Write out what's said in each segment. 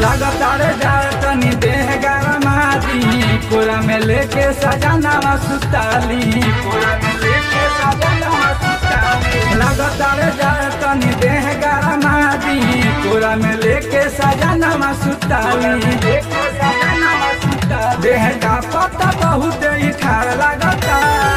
लगातार जाए तनी देह गरमादी कोरा में लेके सजाना सुताली कोरा में लेके सजाना सुताली लगातार जाए तनी देह गरमादी कोरा में लेके सजाना सुताली लेके सजाना सुताली देह का पता बहुत ही ठार लगता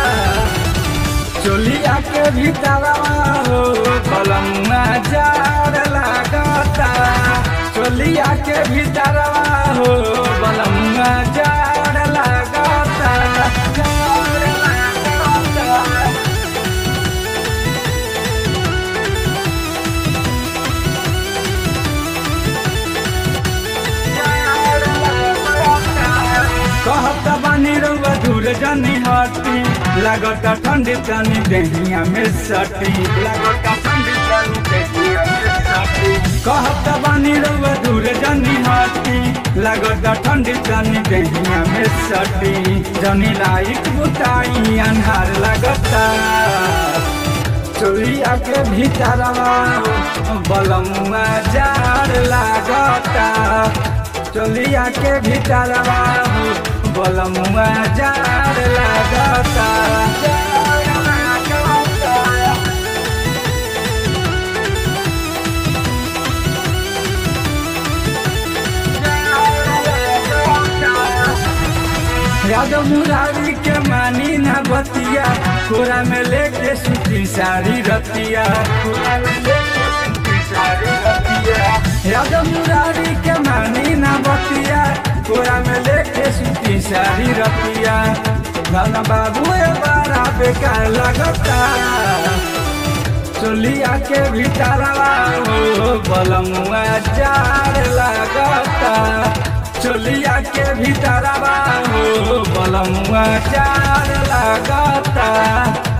चोलिया के भीतर हो कलमुआ जार लागता चोलिया के भीतर हो कलमुआ जार लागता जार लागता कहत बानी रउआ दूर जनी हटी लागत ठंडी तनी देहिया में सटी लागत ठंडी तनी देहिया में सटी कहत बानी रउआ दूर जनी हटी लागत ठंडी तनी देहिया में सटी जनी लाइट बुताई अन्हार लगता चोरिया के भीतरवा बलमुआ जार लागता चोलिया के भीतरवा बलमुआ जार लागता जार लागता यादव मुरारी के मानी ना बतिया कोरा में लेके सूती साड़ी रतिया कोरा में लेके सूती साड़ी रतिया यादव मुरारी के मानी ना बतिया कोरा में लेके सूती साड़ी रतिया गाना बाबू ए बारा बेकार लगता चोलिया के भीतरवा हो बलमुआ जार लगता चोलिया के भीतरवा हो बलमुआ जार लगता